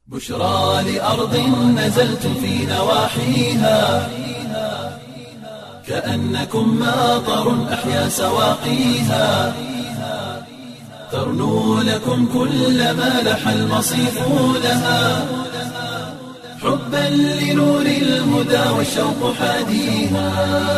بشرى لأرض نزلت في نواحيها كأنكم ماطر أحيا سواقيها ترنو لكم كل ما لح المصيف لها حبا لنور الهدى والشوق حاديها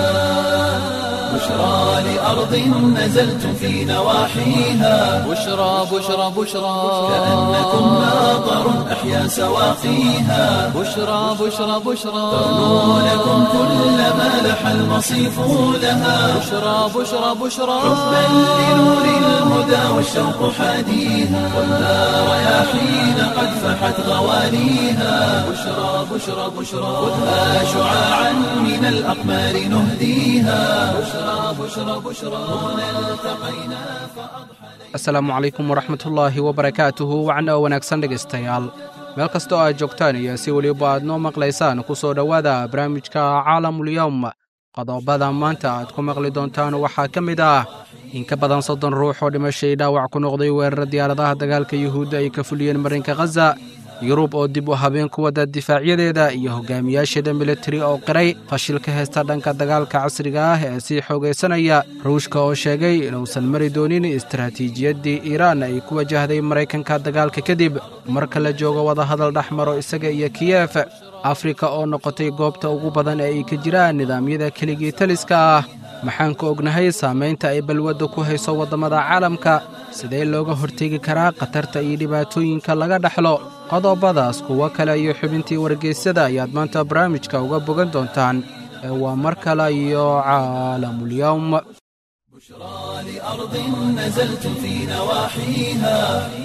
بشرى لأرض نزلت في نواحيها بشرى بشرى بشرى كأنكم ماطر أحيا سواقيها بشرى بشرى بشرى ترنو لكم كل ما لح المصيف لها بشرى بشرى بشرى حبا لنور الهدى والشوق حاديها والنار رياحين قد فحت غوانيها بشرى بشرى بشرى خذها شعاعا من الأقمار نهديها بشرى بشرى بشرى هنا التقينا asalaamu calaykum waraxmatullaahi wabarakaatuhu wacna oo wanaagsan dhegaystayaal meel kasta oo aad joogtaan iyo si weliba aad noo maqlaysaan ku soo dhowaada barnaamijka caalamulyowm qodobada maanta aad ku maqli doontaan waxaa ka mid ah in ka badan soddon ruux oo dhimashay dhaawac ku noqday weerara diyaaradaha dagaalka yuhuudda ay ka fuliyeen marinka khaza yurub oo dib u habeen ku wada difaacyadeeda iyo hogaamiyaasheeda militari oo qiray fashil ka heysta dhanka dagaalka casriga ah ee sii xoogaysanaya ruushka oo sheegay inuusan mari doonin istaraatiijiyaddii iiraan ay ku wajahday maraykanka dagaalka kadib marka la joogo wadahadal dhex maro isaga iyo kiyef afrika oo noqotay goobta ugu badan ee ay ka jiraan nidaamyada keligii taliska ah maxaan ku ognahay saamaynta ay balwadda ku hayso waddamada caalamka sidee looga hortegi karaa khatarta iyo dhibaatooyinka laga dhexlo qodobadaas kuwo kale iyo xubintii wargeysyada ayaad maanta barnaamijka uga bogan doontaan ee waa mar kale iyo caalamulyowm بشرى لأرض نزلت في نواحيها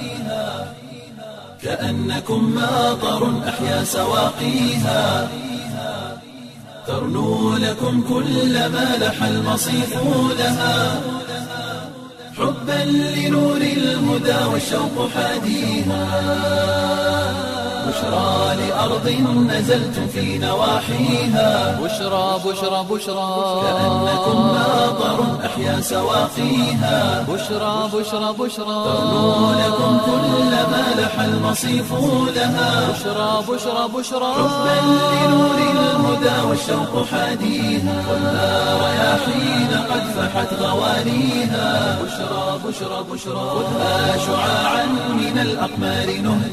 كأنكم ماطر أحيا سواقيها ترنو لكم كل ما لح المصيف لها حبا لنور الهدى والشوق حاديها بشرى لأرض نزلت في نواحيها بشرى بشرى بشرى كأنكم ماطر أحيا سواقيها بشرى بشرى بشرى ترنو لكم كل ما لح المصيف لها بشرى بشرى بشرى حبا لنور الهدى والشوق حاديها والنار رياحين قد فحت غوانيها بشرى بشرى بشرى خذها شعاعا من الأقمار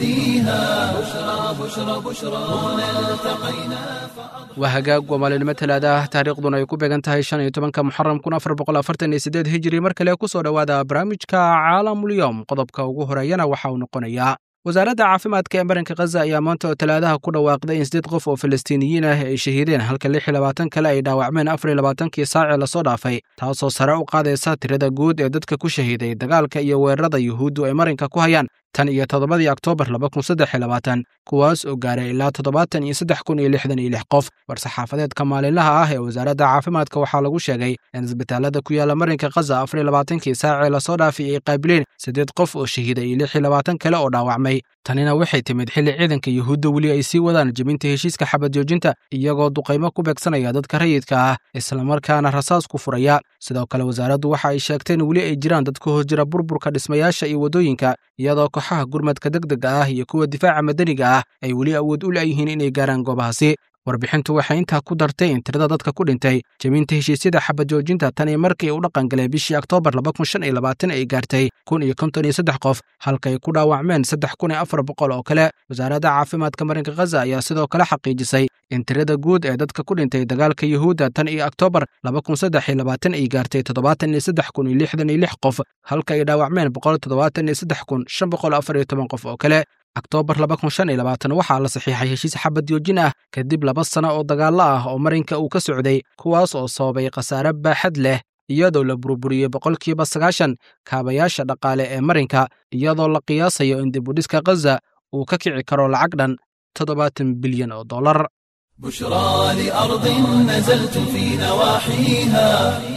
نهديها بشرى بشرى بشرى هنا التقينا waa hagaag waa maalinimo talaada ah taariikhduna ay ku beegan tahay shan iyo tobanka muxaram kun afar boqol afartan iyo siddeed hijiri mar kale ku soo dhowaada barnaamijka caalamulyowm qodobka ugu horeeyana waxa uu noqonayaa wasaaradda caafimaadka ee marinka khaza ayaa maanta oo talaadaha ku dhawaaqday in siddeed qof oo falastiiniyiin ah ay shahiideen halka lix iyo labaatan kale ay dhaawacmeen afar iyo labaatankii saacee lasoo dhaafay taasoo sare u qaadaysa tirada guud ee dadka ku shahiiday dagaalka iyo weerarada yuhuuddu ay marinka ku hayaan tan iyo toddobadii oktoobar laba kun saddex iyo labaatan kuwaas oo gaaray ilaa toddobaatan iyo saddex kun iyo lixdan iyo lix qof war-saxaafadeedka maalinlaha ah ee wasaaradda caafimaadka waxaa lagu sheegay in isbitaalada ku yaala marinka khaza afar iyo labaatankii saacee lasoo dhaafay ay qaabileen siddeed qof oo shahiiday iyo lix iyo labaatan kale oo dhaawacmay tanina waxay timid xilli ciidanka yuhuudda weli ay sii wadaan jebinta heshiiska xabad joojinta iyagoo duqaymo ku beegsanaya dadka rayidka ah islamarkaana rasaas ku furaya sidoo kale wasaaraddu waxa ay sheegteen weli ay jiraan dad ka hoos jira burburka dhismayaasha iyo waddooyinka iyadoo kooxaha gurmadka degdega ah iyo kuwa difaaca madaniga ah ay weli awood u la'yihiin inay gaaraan goobahaasi warbixintu waxay intaa ku dartay in tirada dadka ku dhintay jebinta heshiisyada xabad joojinta tan iyo markii u dhaqan galay bishii oktoobar laba kun shan iyo labaatan ay gaartay kun iyo konton iyo saddex qof halka ay ku dhaawacmeen saddex kun iyo afar boqol oo kale wasaaradda caafimaadka marinka khaza ayaa sidoo kale xaqiijisay in tirada guud ee dadka ku dhintay dagaalka yuhuudda tan iyo oktoobar laba kun saddex iyo labaatan ay gaartay toddobaatan iyo saddex kun iyo lixdan iyo lix qof halka ay dhaawacmeen boqol toddobaatan iyo saddex kun shan boqol afar iyo toban qof oo kale oktoobar laba kun shan iyo labaatan waxaa la saxiixay heshiis xabad joojin ah kadib laba sano oo dagaallo ah oo marinka uu ka socday kuwaas oo sababay khasaare baaxad leh iyadoo la burburiyey boqolkiiba sagaashan kaabayaasha dhaqaale ee marinka iyadoo la qiyaasayo in dibudhiska khaza uu ka kici karo lacag dhan toddobaatan bilyan oo dollar بشرى لأرض نزلت في نواحيها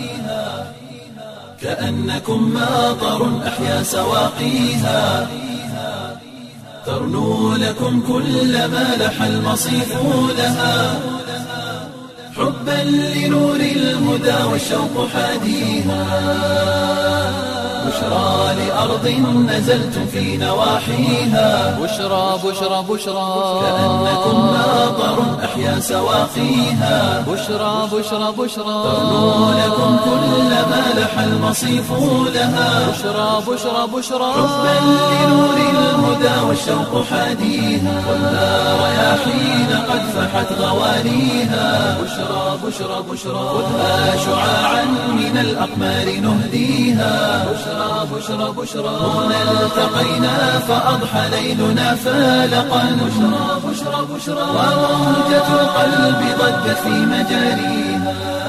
كأنكم ماطر أحيا سواقيها ترنو لكم كل ما لح المصيف لها حبا لنور الهدى والشوق حاديها بشرى لأرض نزلتم في نواحيها بشرى بشرى بشرى كأنكم ماطر أحيا سواقيها بشرى بشرى بشرى ترنو لكم كل ما لح المصيف لها بشرى بشرى بشرى حبا لنور الهدى والشوق حاديها ولا رياحين قد فحت غوانيها بشرى بشرى بشرى خذها شعاعا من الأقمار نهديها بشرى بشرى بشرى هنا التقينا فأضحى ليلنا فالقا بشرى بشرى بشرى وموجة القلب ضجت في مجاريها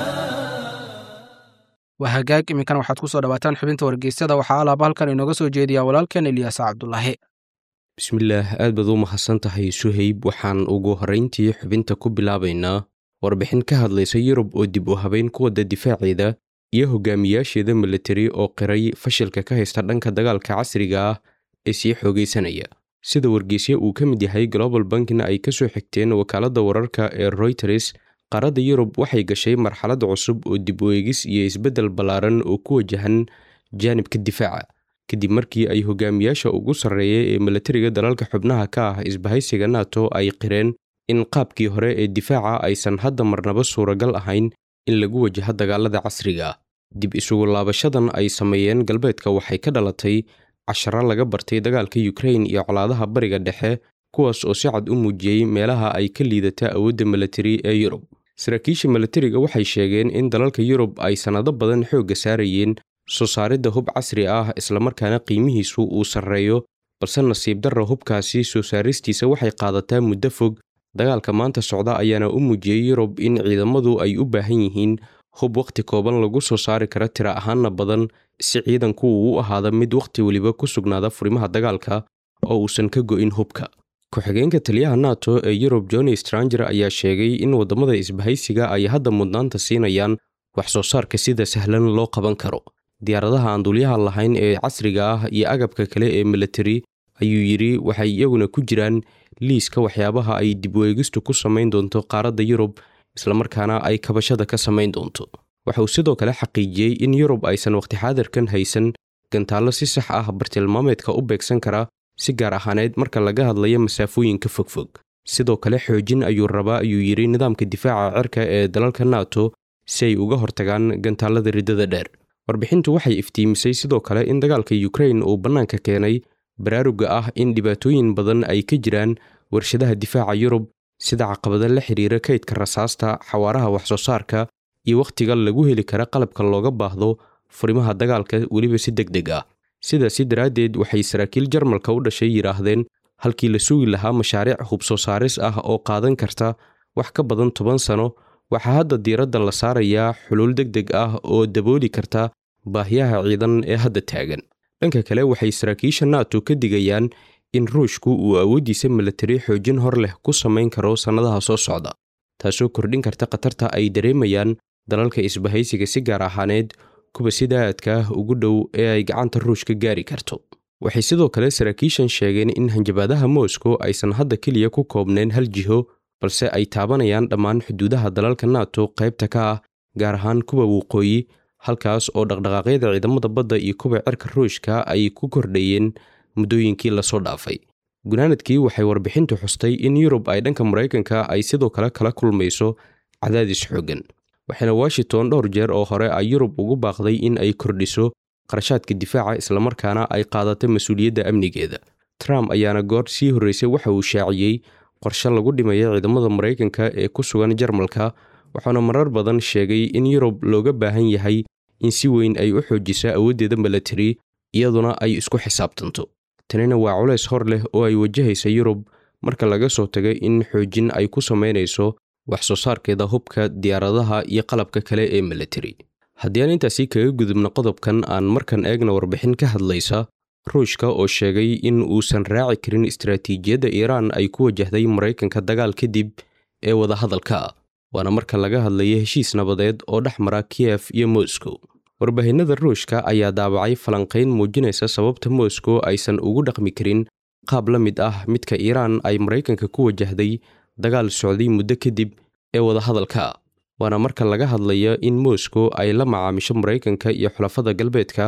waa hagaag iminkan waxaad ku soo dhawaataan xubinta wargeysyada waxaa alaaba halkan inooga soo jeediya walaalkan eliyaas cabdulaahi bismillaah aad baad u mahadsan tahay suhayb waxaan ugu horrayntii xubinta ku bilaabaynaa warbixin ka hadlaysa yurub oo dib u habayn ku wadda difaaceeda iyo hogaamiyaasheeda milatari oo qiray fashilka ka haysta dhanka dagaalka casriga ah ee sii xoogaysanaya sida wargeysya uu ka mid yahay global bankna ay ka soo xigteen wakaaladda wararka ee royters qaaradda yurub waxay gashay marxalad cusub oo dib u eegis iyo isbeddel ballaaran oo ku wajahan jaanibka difaaca kadib markii ay hogaamiyaasha ugu sarreeya ee milatariga dalalka xubnaha ka ah isbahaysiga nato ay qireen in qaabkii hore ee difaaca aysan hadda marnaba suuragal ahayn in lagu wajaho dagaalada casriga ah dib isugu laabashadan ay sameeyeen galbeedka waxay ka dhalatay casharo laga bartay dagaalka yukrain iyo colaadaha bariga dhexe kuwaas oo si cad u muujiyey meelaha ay ka liidata awoodda milatari ee yurub saraakiisha milatariga waxay sheegeen in dalalka yurub ay sannado badan xoogga saarayeen soo saaridda hub casri ah islamarkaana qiimihiisu uu sarreeyo balse nasiib darra hubkaasi soo saaristiisa waxay qaadataa muddo fog dagaalka maanta socda ayaana u muujiyey yurub in ciidamadu ay u baahan yihiin hub wakhti kooban lagu soo saari kara tira ahaanna badan si ciidanku uu u ahaada mid wakhti weliba ku sugnaada furimaha dagaalka oo uusan ka go'in hubka ku-xigeenka taliyaha nato ee yurub johni stranger ayaa sheegay in waddamada isbahaysiga ay hadda mudnaanta siinayaan wax soo saarka sida sahlan loo qaban karo diyaaradaha aan dulyaha lahayn ee casriga ah iyo agabka kale ee milatari ayuu yidhi waxay iyaguna ku jiraan liiska waxyaabaha ay dib u eegistu ku samayn doonto qaaradda yurub islamarkaana ay kabashada ka samayn doonto waxa uu sidoo kale xaqiijiyey in yurub aysan waqti xaadirkan haysan gantaallo si sax ah bartilmaameedka u beegsan kara si gaar ahaaneed marka laga hadlayo masaafooyinka fogfog sidoo kale xoojin ayuu rabaa ayuu yidhi nidaamka difaaca cirka ee dalalka nato si ay uga hortagaan gantaallada riddada dheer warbixintu waxay iftiimisay sidoo kale in dagaalka yukrain uu bannaanka keenay baraaruga ah in dhibaatooyin badan ay ka jiraan warshadaha difaaca yurub sida caqabada la xidhiira kaydka rasaasta xawaaraha waxsoo saarka iyo wakhtiga lagu heli kara qalabka looga baahdo furimaha dagaalka weliba si deg deg ah sidaasi daraaddeed waxay saraakiil jarmalka u dhashay yidhaahdeen halkii la sugi lahaa mashaariic hub soo saaris ah oo qaadan karta wax ka badan toban sano waxaa hadda diiradda la saarayaa xuluul deg deg ah oo dabooli karta baahiyaha ciidan ee hadda taagan dhanka kale waxay saraakiisha nato ka digayaan in ruushku uu awooddiisa milatari xoojin hor leh ku samayn karo sannadaha soo socda taasoo kordhin karta khatarta ay dareemayaan dalalka isbahaysiga si gaar ahaaneed kuwa sida aadka ah ugu dhow ee ay gacanta ruushka gaari karto waxay sidoo kale saraakiishan sheegeen in hanjabaadaha moscow aysan hadda keliya ku koobnayn hal jiho balse ay taabanayaan dhammaan xuduudaha dalalka nato qaybta ka ah gaar ahaan kuwa waqooyi halkaas oo dhaqdhaqaaqyada ciidamada badda iyo kuwa cirka ruushka ay ku kordhayeen muddooyinkii lasoo dhaafay gunaanadkii waxay warbixintu xustay in yurub ay dhanka maraykanka ay sidoo kale kala kulmayso cadaadis xooggan waxaana washington dhowr jeer oo hore ay yurub ugu baaqday in ay kordhiso qarashaadka difaaca islamarkaana ay qaadato mas-uuliyadda amnigeeda trump ayaana goor sii horreysay waxa uu shaaciyey qorshe lagu dhimaya ciidamada maraykanka ee ku sugan jarmalka waxaana marar badan sheegay in yurub looga baahan yahay in si weyn ay u xoojiso awooddeeda milatari iyaduna ay isku xisaabtanto tanina waa culays hor leh oo ay wajahaysa yurub marka laga soo taga in xoojin ay ku samaynayso wax soo saarkeeda hubka diyaaradaha iyo qalabka kale ee milatari haddii aan intaasi kaga gudubno qodobkan aan markan eegna warbixin ka hadlaysa ruushka oo sheegay in uusan raaci karin istaraatiijiyadda iiraan ay ku wajahday maraykanka dagaal kadib ee wadahadalka waana marka laga hadlaya heshiis nabadeed oo dhex mara kiyef iyo moscow warbaahinada ruushka ayaa daabacay falanqayn muujinaysa sababta moscow aysan ugu dhaqmi karin qaab la mid ah midka iiraan ay maraykanka ku wajahday dagaal socday muddo kadib ee wadahadalka waana marka laga hadlaya in moscow ay la macaamisho maraykanka iyo xulafada galbeedka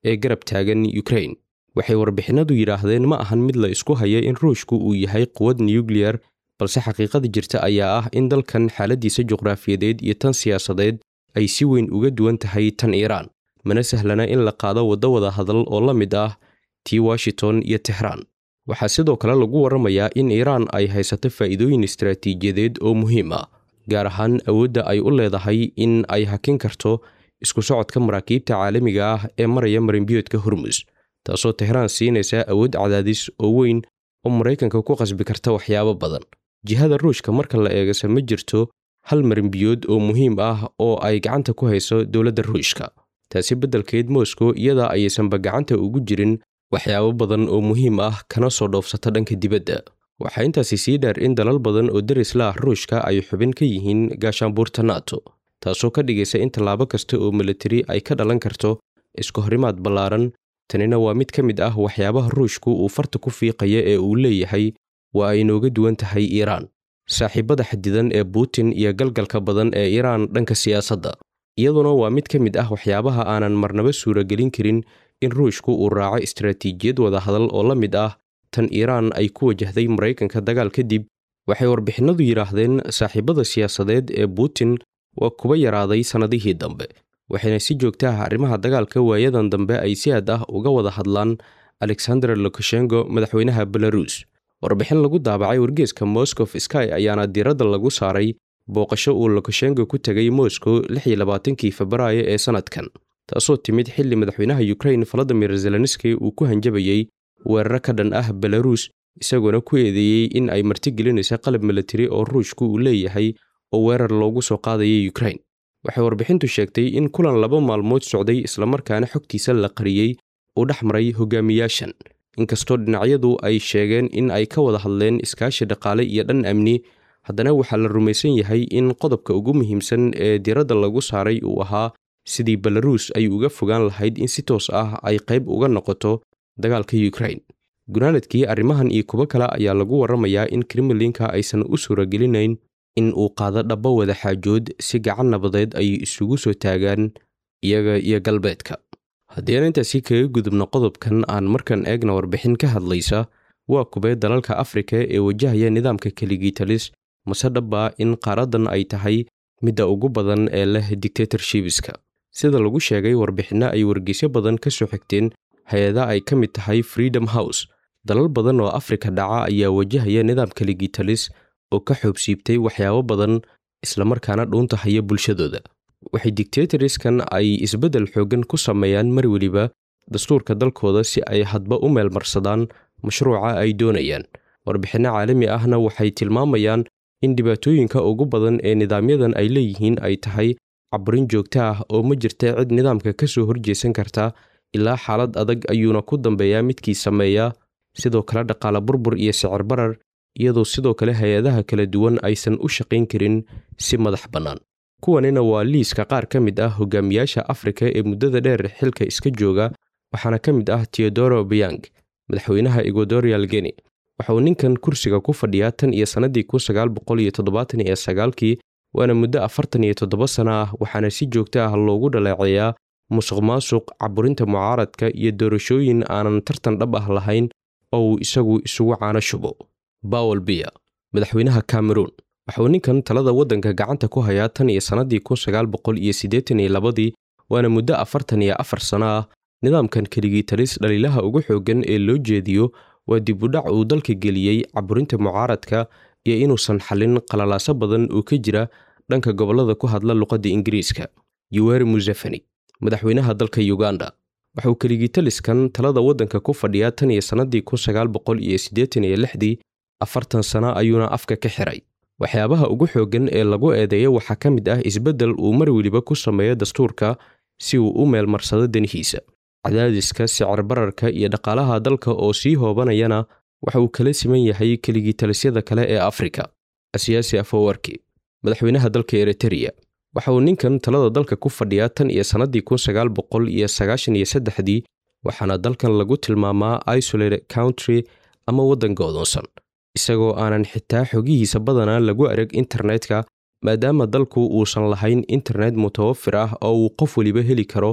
ee garab taagan ukrain waxay warbixinadu yidhaahdeen ma ahan mid la isku haya in ruushku uu yahay quwad nuyukliyar balse xaqiiqada jirta ayaa ah in dalkan xaaladiisa juqraafiyadeed iyo tan siyaasadeed ay si weyn uga duwan tahay tan iiraan mana sahlana in la qaado waddo wada hadal oo la mid ah tii washington iyo tehraan waxaa sidoo kale lagu warramayaa in iiraan ay haysato faa'iidooyin istaraatiijiyadeed oo muhiim ah gaar ahaan awoodda ay u leedahay in ay hakin karto isku socodka maraakiibta caalamiga ah ee maraya marinbiyoodka hormus taasoo tehraan siinaysa awood cadaadis oo weyn oo maraykanka ku qasbi karta waxyaabo badan jihada ruushka marka la eegase ma jirto hal marinbiyood oo muhiim ah oo ay gacanta ku hayso dowladda ruushka taasi beddelkeed moscow iyadaa ayaysanba gacanta ugu jirin waxyaabo badan oo muhiim ah kana soo dhoofsata dhanka dibadda waxaa intaasi sii dheer in dalal badan oo derisla ah ruushka ay xubin ka yihiin gaashaanbuurta nato taasoo ka dhigaysa in tallaabo kasta oo militari ay ka dhalan karto isku horimaad ballaaran tanina waa mid ka mid ah waxyaabaha ruushku uu farta ku fiiqaya ee uu leeyahay waa ay inooga duwan tahay iiraan saaxiibada xadidan ee buutin iyo galgalka badan ee iiraan dhanka siyaasadda iyaduna waa mid ka mid ah waxyaabaha aanan marnaba suuragelin karin in ruushku uu raaco istaraatiijiyad wadahadal oo la mid ah tan iiraan ay ku wajahday maraykanka dagaal kadib waxay warbixinadu yidhaahdeen saaxiibada siyaasadeed ee buutin waa kuba yaraaday sannadihii dambe waxayna si joogta ah arrimaha dagaalka waayadan dambe ay si aad ah uga wada hadlaan alexander lukashenko madaxweynaha belarus warbixin lagu daabacay wargeeska moscow sky ayaana diiradda lagu saaray booqasho uu lukashenko ku tegay moscow kii febraayo ee sannadkan taasoo timid xilli madaxweynaha ukrain valadimir zelenski uu ku hanjabayey weeraro ka dhan ah belarus isagoona ku eedeeyey in ay martigelinaysa qalab militari oo ruushku uu leeyahay oo weerar loogu soo qaadaya ukrain waxay warbixintu sheegtay in kulan laba maalmood socday islamarkaana xogtiisa la qariyey uu dhex maray hogaamiyaashan inkastoo dhinacyadu ay sheegeen in ay ka wada hadleen iskaashi dhaqaale iyo dhan amni haddana waxaa la rumaysan yahay in qodobka ugu muhiimsan ee diiradda lagu saaray uu ahaa sidii belarus ay uga fogaan lahayd in si toos ah ay qayb uga noqoto dagaalka ukrain gunaanadkii arrimahan iyo kuwo kale ayaa lagu warramayaa in kremlinka aysan u suuragelinayn in uu qaado dhabba wada xaajood si gacan nabadeed ay isugu soo taagaan iyaga iyo galbeedka haddii aan intaasi kaga gudubno qodobkan aan markan eegna warbixin ka hadlaysa waa kubee dalalka afrika ee wajahaya nidaamka keligitalis mase dhabba in qaaradan ay tahay midda ugu badan ee leh dictatorshibiska sida lagu sheegay warbixinno ay wargeysyo badan ka soo xigteen hay-ada ay ka mid tahay freedom house dalal badan oo afrika dhaca ayaa wajahaya nidaam keligitalis oo ka xoobsiibtay waxyaabo badan islamarkaana dhuunta haya bulshadooda waxay dictatoriskan ay isbeddel xooggan ku sameeyaan mar weliba dastuurka dalkooda si ay hadba u meelmarsadaan mashruuca ay doonayaan warbixinno caalami ahna waxay tilmaamayaan in dhibaatooyinka ugu badan ee nidaamyadan ay leeyihiin ay tahay caburin joogto ah oo ma jirta cid nidaamka ka soo horjeesan karta ilaa xaalad adag ayuuna ku dambeeyaa midkii sameeya sidoo kale dhaqaale burbur iyo sicir barar iyadoo sidoo kale hay-adaha kala duwan aysan u shaqayn karin si madax bannaan kuwanina waa liiska qaar ka mid ah hogaamiyaasha afrika ee muddada dheer xilka iska jooga waxaana ka mid ah teodoro biang madaxweynaha equatorial geni waxa uu ninkan kursiga ku fadhiyaa tan iyo sannadii kun sagaal boqol iyo toddobaatan iyo sagaalkii waana muddo afartan iyo toddoba sano ah waxaana si joogto ah loogu dhaleeceeyaa musuq maasuq caburinta mucaaradka iyo doorashooyin aanan tartan dhab ah lahayn oo uu isagu isugu caano shubo bawel biya madaxweynaha cameroon waxa uu ninkan talada waddanka gacanta ku hayaa tan iyo sannadii kun sagaal boqol iyo siddeetan iyo labadii waana muddo afartan iyo afar sano ah nidaamkan keligii talis dhaliilaha ugu xooggan ee loo jeediyo waa dibudhac uu dalka geliyey caburinta mucaaradka iyo inuusan xallin qalalaaso badan oo ka jira dhanka gobollada ku hadla luqadda ingiriiska yuweri musefeni madaxweynaha dalka uganda waxa uu keligitaliskan talada waddanka ku fadhiyaa tan iyo sannadii kun sagaal boqol iyo siddeetan iyo lixdii afartan sano ayuuna afka ka xiray waxyaabaha ugu xooggan ee lagu eedeeya waxaa ka mid ah isbeddel uu mar weliba ku sameeyo dastuurka si uu u meelmarsado danihiisa cadaadiska sicir bararka iyo dhaqaalaha dalka oo sii hoobanayana waxa uu kala siman yahay keligitalisyada kale ee afrika asiyaasi afowarki madaxweynaha dalka eritreya waxa uu ninkan talada dalka ku fadhiyaa tan iyo sannadii kun sagaal boqol iyo sagaashan iyo saddexdii waxaana dalkan lagu tilmaamaa isolate country ama waddan go'doonsan isagoo aanan xitaa xogihiisa badanaa lagu arag internetka maadaama dalku uusan lahayn internet mutawafir ah oo uu qof weliba heli karo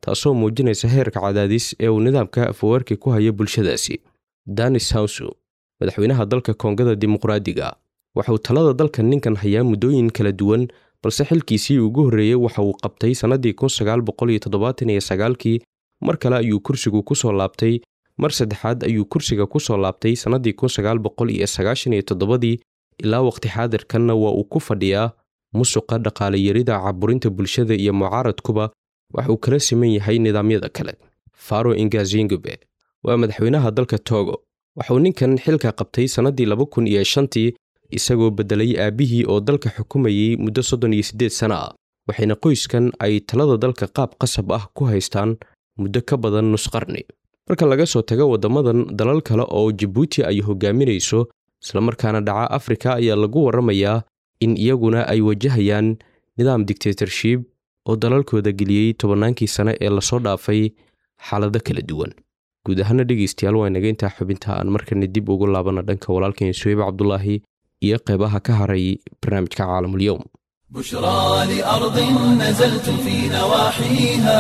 taasoo muujinaysa heerka cadaadis ee uu nidaamka afaweerka ku haya bulshadaasi danis hawsu madaxweynaha dalka koongada dimuqraadiga waxauu talada dalka ninkan hayaa muddooyin kala duwan balse xilkiisii ugu horreeyey waxa uu qabtay sannadii kii mar kale ayuu kursigu ku soo laabtay mar saddexaad ayuu kursiga ku soo laabtay sannadii dii ilaa waqti xaadirkanna waa uu ku fadhiyaa musuqa dhaqaalayarida caburinta bulshada iyo mucaaradkuba wax uu kala siman yahay nidaamyada kale faro ingazingube waa madaxweynaha dalka togo waxauu ninkan xilka qabtay sannadii tii isagoo beddelay aabbihii oo dalka xukumayey muddo soddon iyo siddeed sana ah waxayna qoyskan ay talada dalka qaab qasab ah ku haystaan muddo ka badan nusqarni marka laga soo tago waddamadan dalal kale oo jabuuti ay hogaaminayso islamarkaana dhaca afrika ayaa lagu warramayaa in iyaguna ay wajahayaan nidaam dictatorship oo dalalkooda geliyey tobannaankii sane ee lasoo dhaafay xaalado kala duwan guud ahaana dhegaystayaal waa inaga intaa xubinta aan markana dib ugu laabana dhanka walaalkeen suheyb cabdulaahi iyo qeybaha ka haray barnaamijka caalamulyoum بشرى لأرض نزلت في نواحيها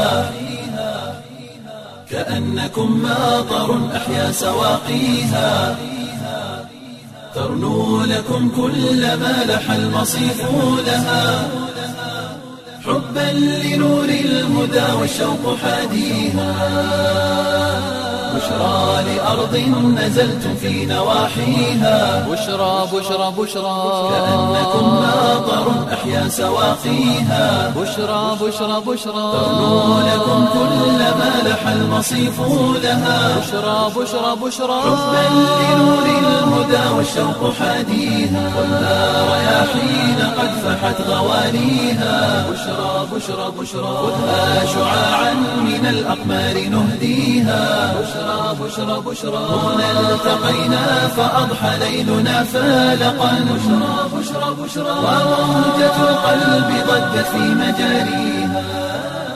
كأنكم ماطر أحيا سواقيها ترنو لكم كل ما لح المصيف لها حبا لنور الهدى والشوق حاديها بشرى لأرض نزلت في نواحيها بشرى بشرى بشرى كأنكم ماطر أحيا سواقيها بشرى بشرى بشرى ترنو لكم كل ما لح المصيف لها بشرى بشرى بشرى حبا لنور الهدى والشوق حاديها والنار رياحين قد فحت غوانيها بشرى بشرى بشرى خذها شعاعا من الأقمار نهديها بشرى بشرى بشرى هنا التقينا فأضحى ليلنا فالقا بشرى بشرى بشرى وموجة القلب ضجت في مجاريها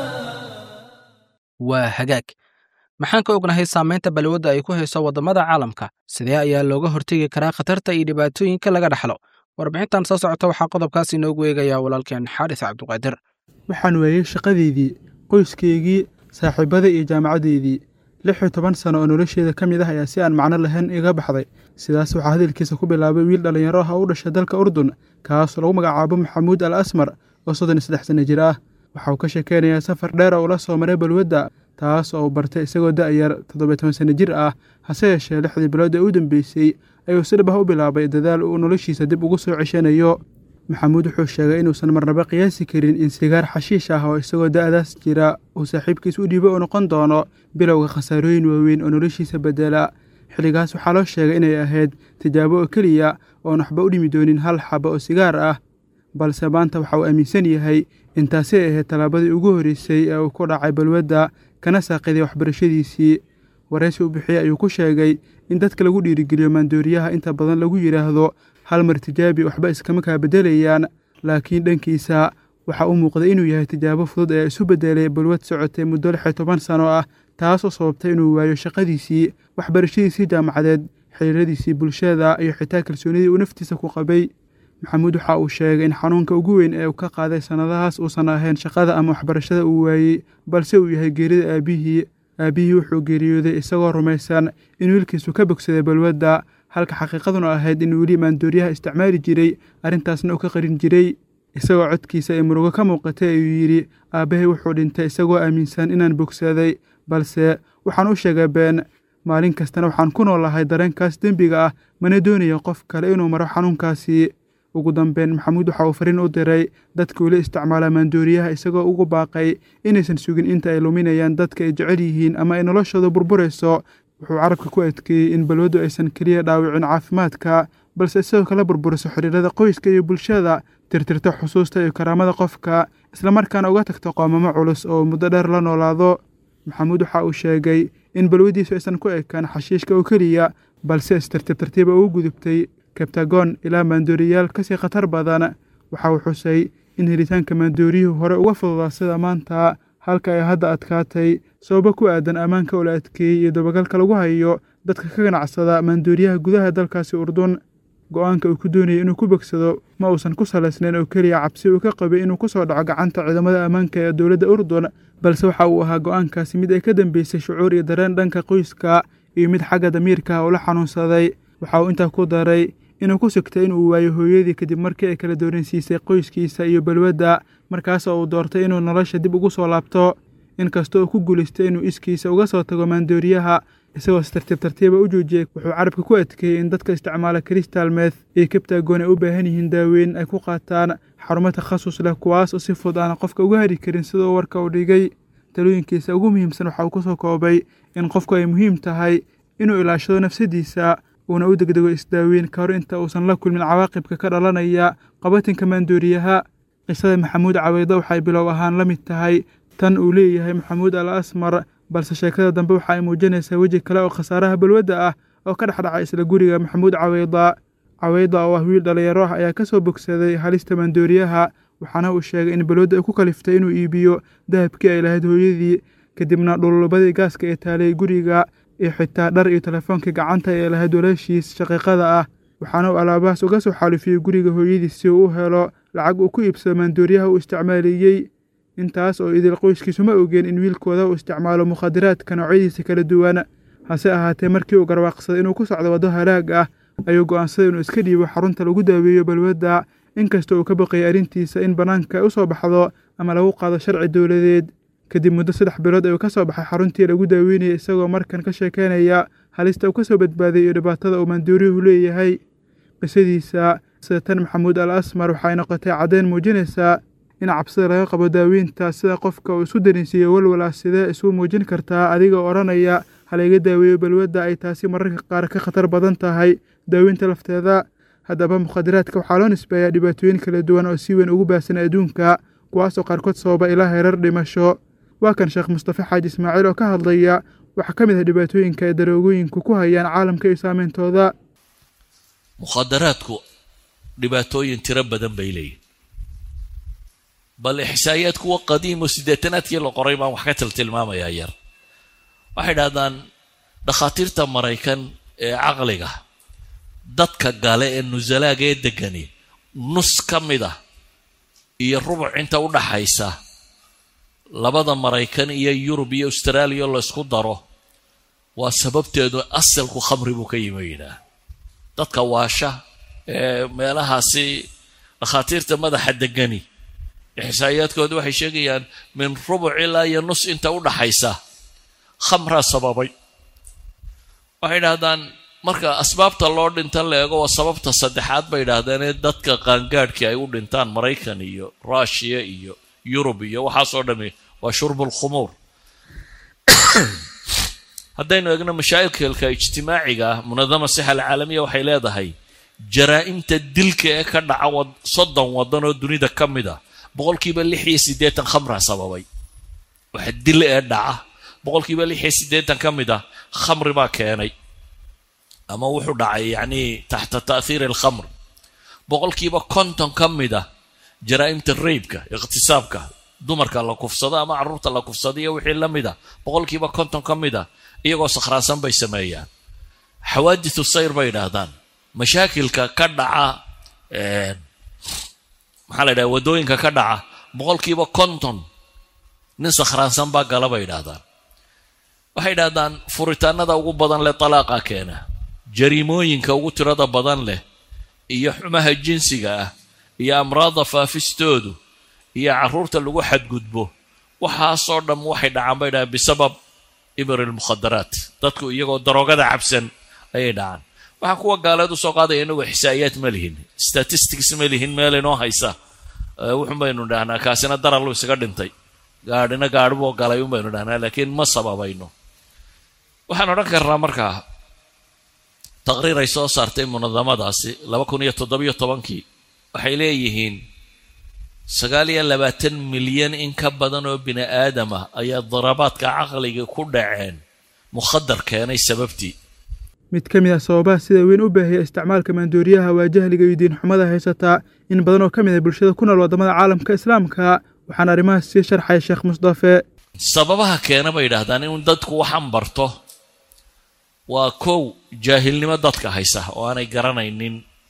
waa hagaag maxaan ka ognahay saamaynta balwadda ay ku hayso waddamada caalamka sidee ayaa looga hortegi karaa khatarta iyo dhibaatooyinka laga dhaxlo warbixintan soo socota waxaa qodobkaas inoogu eegayaa walaalkeen xaaris cabduqaadir waxaan weeyey shaqadeydii qoyskeygii saaxiibada iyo jaamacaddeydii lix iyo toban sano oo nolosheeda ka mid ah ayaa si aan macno lahayn iga baxday sidaas waxaa hadalkiisa ku bilaabay wiil dhallinyaro ah oo u dhashay dalka urdun kaasoo lagu magacaabo maxamuud al asmar oo soddon iyo saddex sanno jir ah waxa uu ka sheekeynayaa safar dheer oo ula soo maray balwadda taas oo uu bartay isagoo da'yar toddobiyo toban sanno jir ah hase yeeshee lixdii bilood ee u dambeysay ayuu si dhab ah u bilaabay dadaal uu noloshiisa dib ugu soo ceshanayo maxamuud wuxuu sheegay inuusan marnaba qiyaasi karin in sigaar xashiish ah oo isagoo da'daas jira uu saaxiibkiis u dhiibo uu noqon doono bilowga khasaarooyin waaweyn oo noloshiisa bedela xilligaas waxaa loo sheegay inay ahayd tijaabo oo keliya oon waxba u dhimi doonin hal xaba oo sigaar ah balse maanta waxa uu aaminsan yahay in taasi ay ahayd tallaabadii ugu horreysay ee uu ku dhacay balwadda kana saaqiday waxbarashadiisii waraysi u bixiyey ayuu ku sheegay in dadka lagu dhiirigeliyo maandooriyaha inta badan lagu yidhaahdo hal mar tijaabi waxba iskama kaa beddelayaan laakiin dhankiisa waxaa u muuqday inuu yahay tijaabo fudud ee isu beddelay balwad socotay muddo lix iyo toban sano ah taas oo sababtay inuu waayo shaqadiisii waxbarashadiisii jaamacadeed xiriiradiisii bulshada iyo xitaa kalsoonidii uu naftiisa ku qabay maxamuud waxa uu sheegay in xanuunka ugu weyn ee uu ka qaaday sannadahaas uusan ahayn shaqada ama waxbarashada uu waayey balse uu yahay geerida aabbihii aabbihii wuxuu geeriyooday isagoo rumaysan in wiilkiisu ka bogsaday balwadda halka xaqiiqaduna ahayd in weli maandooriyaha isticmaali jiray arrintaasna uu ka qarin jiray isagoo codkiisa ay murugo ka muuqatay ayuu yidhi aabbahay wuxuu dhintay isagoo aaminsan inaan bogsaday balse waxaan u sheegay been maalin kastana waxaan ku noolahay dareenkaas dembiga ah mana doonaya qof kale inuu maro xanuunkaasi ugu dambeyn maxamuud waxa uu fariin u diray dadka weli isticmaala maandooriyaha isagoo ugu baaqay inaysan sugin inta ay luminayaan dadka ay jecel yihiin ama ay noloshooda burburayso wuxuu carabka ku adkeeyey in balwaddu aysan keliya dhaawicin caafimaadka balse isagoo kala burburiso xiriirada qoyska iyo bulshada tirtirto xusuusta iyo karaamada qofka islamarkaana uga tagto qoomamo culus oo muddo dheer la noolaado maxamuud waxa uu sheegay in balwaddiisu aysan ku ekaan xashiishka oo keliya balse istartiib tartiiba ugu gudubtay kabtagoon ilaa maandooriyaal kasii khatar badan waxa uu xusay in helitaanka maandooriyuhu hore uga fududaa sida maanta halka ay hadda adkaatay sababo ku aadan ammaanka oo la adkeeyey iyo dabagalka lagu hayo dadka ka ganacsada maandooriyaha gudaha dalkaasi urdun go-aanka uu ku doonayay inuu ku bogsado ma uusan ku salaysnayn oo keliya cabsi uu ka qabay inuu ku soo dhaco gacanta ciidamada ammaanka ee dowladda urdun balse waxa uu ahaa go-aankaasi mid ay ka dambeysay shucuur iyo dareen dhanka qoyska iyo mid xagga damiirka uu la xanuunsaday waxa uu intaa ku daray inuu ku sigtay inuu waayo hooyadii kadib markii ay kala dooransiisay qoyskiisa iyo balwadda markaas oo uu doortay inuu nolosha dib ugu soo laabto inkasta uu ku guulaystay inuu iskiisa uga soo tago maandooriyaha isagoo si tartiib tartiiba u joojiyey wuxuu carabka ku adkeeyey in dadka isticmaala kristal meth iyo kabtaagoon ay u baahan yihiin daaweyn ay ku qaataan xarumo takhasus leh kuwaas oo si fud aana qofka uga hari karin sidoo warka uu dhigay talooyinkiisa ugu muhiimsan waxa uu ku soo koobay in qofku ay muhiim tahay inuu ilaashado nafsadiisa uuna u degdego isdaaweyn ka hor inta uusan la kulmin cawaaqibka ka dhalanaya qabatinka maandooriyaha qisada maxamuud caweydo waxay bilow ahaan la mid tahay tan uu leeyahay maxamuud al asmar balse sheekada dambe waxa ay muujinaysaa weji kale oo khasaaraha balwadda ah oo ka dhex dhacay isla guriga maxamuud caweyda caweyda oo ah wiil dhallinyaro ah ayaa ka soo bogsaday halista maandooriyaha waxaana uu sheegay in balwadda ay ku kaliftay inuu iibiyo dahabkii ay lahayd hooyadii kadibna dhululubadii gaaska ee taalay guriga iyo xitaa dhar iyo telefoonkai gacanta ee lahayd walaashiis shaqiiqada ah waxaana uu alaabahaas uga soo xaalifiyey guriga hooyadiis si uu u helo lacag uu ku iibsado maandooriyaha uu isticmaaliyey intaas oo idil qoyskiisu ma ogeen in wiilkooda uu isticmaalo mukhadiraadka noocyadiisa kala duwan hase ahaatee markii uu garwaaqsaday inuu ku socdo waddo halaag ah ayuu go'aansaday inuu iska dhiibo xarunta lagu daaweeyo balwadda inkasta uu ka baqayay arrintiisa in bannaanka ay u soo baxdo ama lagu qaado sharci dowladeed kadib muddo saddex bilood ayuu ka soo baxay xaruntii lagu daaweynayay isagoo markan ka sheekeynaya halista uu ka soo badbaaday iyo dhibaatada uu maandooriyuhu leeyahay qisadiisa sida tan maxamuud al asmar waxay noqotay caddeyn muujinaysaa in cabsida laga qabo daaweynta sida qofka uu isu darinsiiyo walwala sidee isugu muujin kartaa adiga odhanaya halayga daaweeyo balwadda ay taasi mararka qaar ka khatar badan tahay daaweynta lafteeda haddaba mukhadiraadka waxaa loo nisbeeyaa dhibaatooyin kala duwan oo si weyn ugu baahsan adduunka kuwaasoo qaarkood sababa ilaa herar dhimasho waa kan sheekh mustafe xaaji ismaaciil oo ka hadlaya waxaa ka mid ah dhibaatooyinka ay daroogooyinku ku hayaan caalamka iyo saameyntooda mukhadaraadku dhibaatooyin tiro badan bay leeyihin bal ixsaa'iyaad kuwa qadiimo siddeetanaadkii la qoray baan wax ka tiltilmaamayaa yar waxay dhahdaan dhakhaatiirta maraykan ee caqliga dadka gale ee nusalaaga ee degani nus ka mid ah iyo rubuc inta u dhaxaysa labada maraykan iyo yurub iyo austraaliya oo laysku daro waa sababteedu asalku khamri buu ka yimi yidhaah dadka waasha ee meelahaasi dhakhaatiirta madaxa degani ixsaa'iyaadkooda waxay sheegayaan min rubuc ilaa iyo nus inta u dhaxaysa khamraa sababay waxay dhahdaan marka asbaabta loo dhintan la eego waa sababta saddexaad bay idhaahdeen ee dadka qaangaadhkii ay u dhintaan maraykan iyo ruushiya iyo yurub iyo waxaasoo dhami waa shurbul khumuur haddaynu eegno mashaakilka ijtimaaciga ah munadama sixa alcaalamiya waxay leedahay jaraa'imta dilka ee ka dhaca soddon waddan oo dunida ka mid a boqolkiiba lix iyo siddeetan khamraa sababay waxa dil ee dhaca boqolkiiba lix iyo siddeetan ka mid ah khamri baa keenay ama wuxuu dhacay yacnii taxta ta'hiiri alkhamr boqolkiiba konton ka mid ah jaraa'imta raybka iqhtisaabka dumarka la kufsado ama carruurta la kufsado iyo wixii la mid a boqolkiiba konton ka mid ah iyagoo sakhraansan bay sameeyaan xawaadithu sayr bay yidhaahdaan mashaakilka ka dhaca maxaa la yidhaha waddooyinka ka dhaca boqolkiiba konton nin sakhraansan baa gala bay yidhaahdaan waxay yidhahdaan furitaanada ugu badan leh talaaqa keena jariimooyinka ugu tirada badan leh iyo xumaha jinsiga ah iyo amraadda faafistoodu iyo carruurta lagu xadgudbo waxaasoo dham waxay dhacaan bay dhahaan bisabab ibr almukhadaraat dadku iyagoo daroogada cabsan ayay dhacaan waxaan kuwa gaaleed usoo qaadaya inagu ixsaa'iyaad ma lihin statistics ma lihin meel inoo haysa wuxun baynu dhahnaa kaasina darallu isaga dhintay gaadhina gaadhiboo galay un baynu dhahnaa laakiin ma sababayno waxaan odhan karnaa markaa taqriir ay soo saartay munadamadaasi laba kun iyo toddobiyo tobankii waxay leeyihiin sagaal iyo labaatan milyan in ka badan oo bini aadam ah ayaa darabaadka caqliga ku dhaceen mukhadar keenay sababtii mid ka mid ah sababaha sida weyn u baahaya isticmaalka maandooriyaha waa jahliga iyo diinxumada haysataa in badan oo ka mid ah bulshada ku nool waddamada caalamka islaamka waxaana arrimahaas sii sharxaya sheekh mustafe sababaha keena bay yidhaahdaan in dadku waxaan barto waa kow jaahilnimo dadka haysa oo aanay garanaynin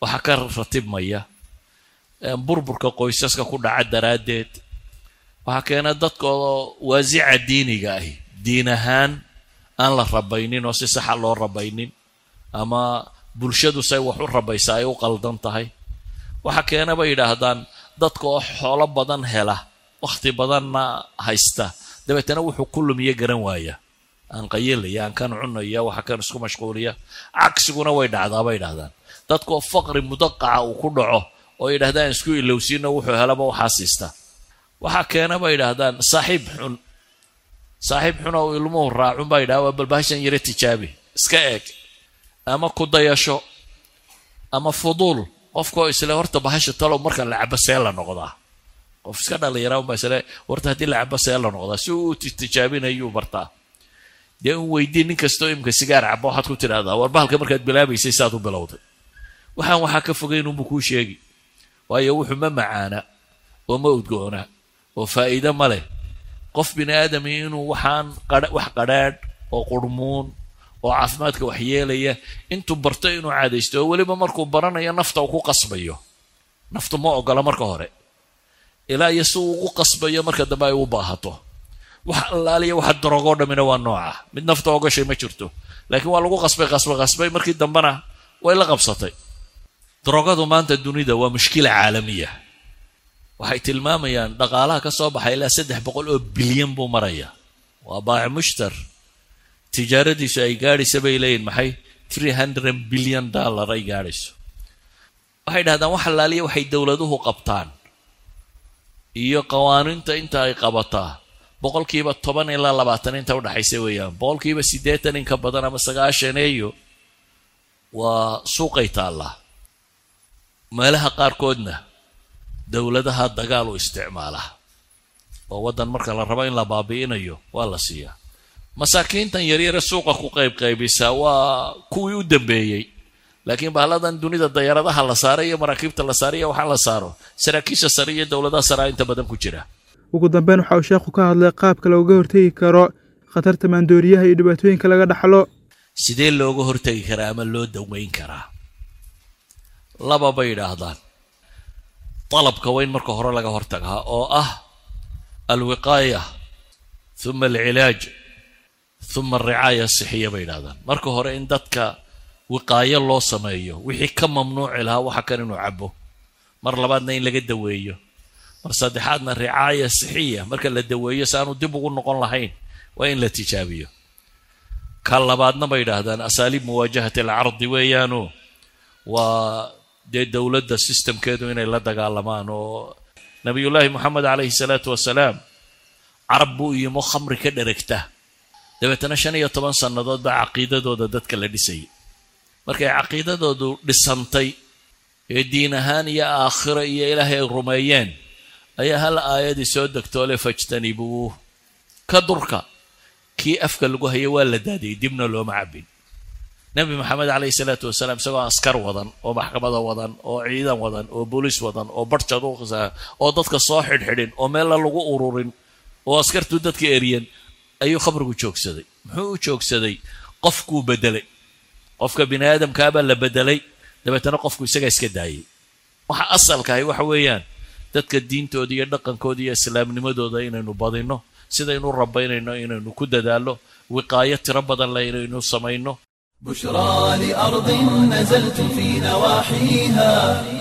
waxaa ka ratibmaya burburka qoysaska ku dhaca daraaddeed waxaa keena dadkoo waasica diiniga ahi diin ahaan aan la rabaynin oo si saxa loo rabaynin ama bulshadu say wax u rabaysa ay u qaldan tahay waxaa keena bay yidhaahdaan dadka oo xoolo badan hela wakhti badanna haysta dabeetana wuxuu ku lumiye garan waaya aan qayilaya aan kan cunaya waxa kan isku mashquuliya cagsiguna way dhacdaa bay yidhahdaan dadkaoo faqri mudaqaca uu ku dhaco oo yidhahdaan isku ilowsiino wuxuu helaba waxaa siista waxaa keena bay yidhaahdaan saaxiib xun saaxiib xun oo ilmuhu raacun baa yidhahda waa balbahashan yare tijaabi iska eeg ama ku dayasho ama fuduul qofkoo isle horta bahasha talow marka la cabo see la noqdaa qof iska dhallinyara unbaa isle horta haddii la cabo see la noqdaa si uu tijaabinayuu bartaa dee un weydii nin kastoo imika sigaar cabo waxaad ku tidhahdaa war bahalka markaad bilaabaysay saad u bilowday waxaan waxaa ka fogayn unbu kuu sheegi waayo wuxuu ma macaana oo ma udgoona oo faa'iide ma leh qof bini aadami inuu waxaan wax qadhaadh oo qurmuun oo caafimaadka waxyeelaya intuu barto inuu caadaysto oo weliba markuu baranayo nafta uu ku qasbayo naftu ma ogola marka hore ilaa iyo si uu ugu qasbayo marka dambe ay u baahato wax allaaliya waxa darogoo dhammina waa nooca mid nafta ogashay ma jirto laakiin waa lagu qasbay qasbay qasbay markii dambena way la qabsatay darogadu maanta dunida waa mushkila caalamiya waxay tilmaamayaan dhaqaalaha ka soo baxay ilaa saddex boqol oo bilyan buu maraya waa baaci mushtar tijaaradiisu ay gaadhaysa bay leeyihin maxay three hundred bilyan dollar ay gaadhayso waxay dhahdaan wax allaaliya waxay dowladuhu qabtaan iyo qawaaniinta inta ay qabataa boqolkiiba toban ilaa labaatan inta udhaxaysa weeyaan boqolkiiba siddeetan in ka badan ama sagaashaneeyo waa suuqay taallaa meelaha qaarkoodna dowladaha dagaal u isticmaala oo waddan marka la rabo in la baabi'inayo waa la siiyaa masaakiintan yaryare suuqa ku qaybqaybisa waa kuwii u dambeeyey laakiin bahladan dunida dayaaradaha la saaray iyo maraakiibta la saaray iyo waxaa la saaro saraakiisha sare iyo dowladaha saraa inta badan ku jira ugu dambeyn waxa uu sheekhu ka hadlay qaabka looga hortegi karo khatarta maandooriyaha iyo dhibaatooyinka laga dhaxlo sidee looga hortegi karaa ama loo daweyn karaa laba bay yidhaahdaan dalabka waa in marka hore laga hortagaa oo ah alwiqaaya huma alcilaaj huma alricaaya asixiya bay yidhahdaan marka hore in dadka wiqaayo loo sameeyo wixii ka mamnuuci lahaa waxa kan inuu cabo mar labaadna in laga daweeyo mar saddexaadna ricaaya sixiya marka la daweeyo si aanu dib ugu noqon lahayn waa in la tijaabiyo ka labaadna bay yidhaahdaan asaaliib muwaajahati alcardi weeyaano waa dee dowladda sistamkeedu inay la dagaalamaan oo nabiyullaahi moxamed calayhi salaatu wasalaam carab buu yimo khamri ka dheregta dabeetana shan iyo toban sannadood baa caqiidadooda dadka la dhisayay markay caqiidadoodu dhisantay ee diin ahaan iyo aakhiro iyo ilaahay ay rumeeyeen ayaa hal aayadii soo degtoole fajtanibuuh ka durka kii afka lagu hayay waa la daadiyey dibna looma cabin nebi maxamed calayhi salaatu wasalaam isagoo askar wadan oo maxkamada wadan oo ciidan wadan oo booliis wadan oo barjad u oo dadka soo xidhxidhin oo meella lagu ururin oo askartuu dadka eryan ayuu khamrigu joogsaday muxuu u joogsaday qofkuu bedelay qofka bini aadamkaabaa la bedelay dabeetana qofku isagaa iska daayay waxa asalkahay waxa weeyaan dadka diintooda iyo dhaqankooda iyo islaamnimadooda inaynu badinno sidaynu rabaynayno inaynu ku dadaallo wiqaayo tiro badan leh inaynu samayno بشرى لأرض نزلتم في نواحيها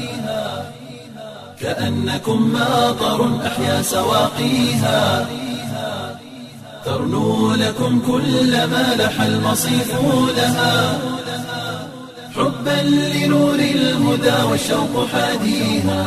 كأنكم ماطر أحيا سواقيها ترنو لكم كل ما لح المصيف لها حبا لنور الهدى والشوق حاديها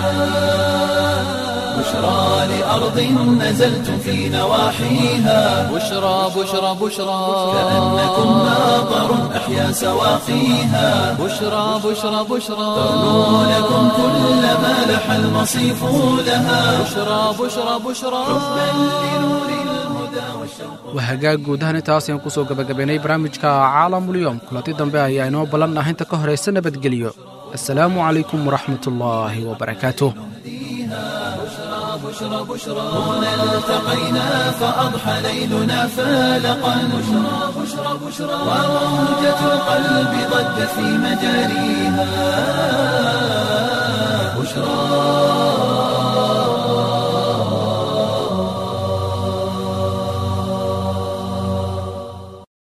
بشرى لأرض نزلتم في نواحيها بشرى بشرى بشرى كأنكم ماطر أحيا سواقيها بشرى بشرى بشرى ترنو لكم كل ما لح المصيف لها بشرى بشرى بشرى waa hagaag guud ahaan intaas ayaan kusoo gabagabaynay barnaamijka caalamulyoom kulanti dambe ayaa inoo ballan ah inta ka horaysa nabadgelyo assalaamu calaykum waraxmat ullaahi wabarakaatuh هنا التقينا فأضحى ليلنا فالقا بشرى بشرى بشرى وموجة القلب ضجت في مجاريها بشرى